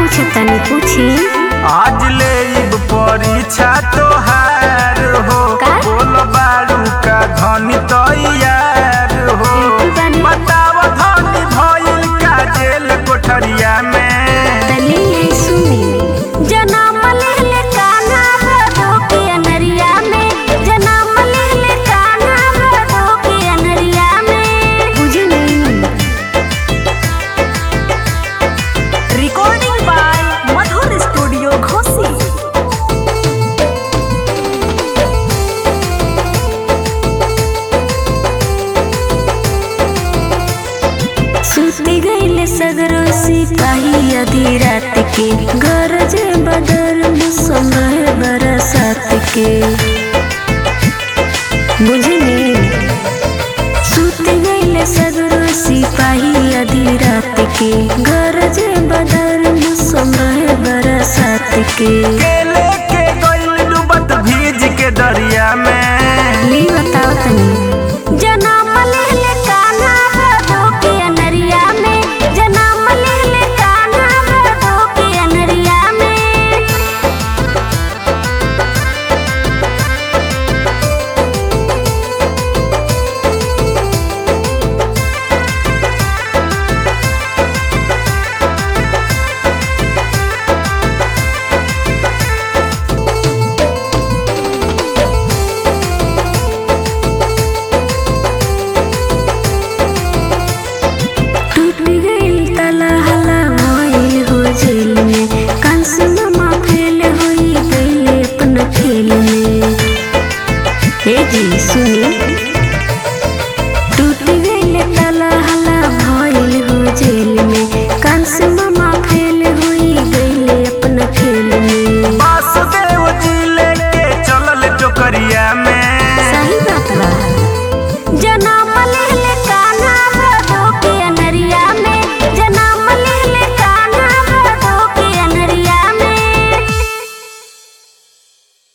पूछतनी पूछी आज ले इब परीक्षा तोहार हो का? बोल बारू का धनी तैयार हो बिल्कुल बानी। बताव धनी भइल का जेल कोठरिया में तली है सुनी जनम लेले कान्हा भदो के अनरिया में जनम लेले कान्हा भदो के अनरिया में बुझी नहीं रिकॉर्डिंग बाय मधुर स्टूडियो घोसी सुती गईले सगरो सिपाही आधी रात के गरजे बदर समय बरसात के बुझनी सुती गईले सगरो सिपाही आधी रात के गरजे बदर समय बरसात के केले के गइल डूबत भीज के दरिया में ली बताओ तनी जनम लेले कान्हा भदो के अनरिया में जनम लेले कान्हा भदो के अनरिया में टूट गइल ताला हला मोइल हो जेल में कंस मामा फेल होई गइल अपना खेल में हे जी सुनी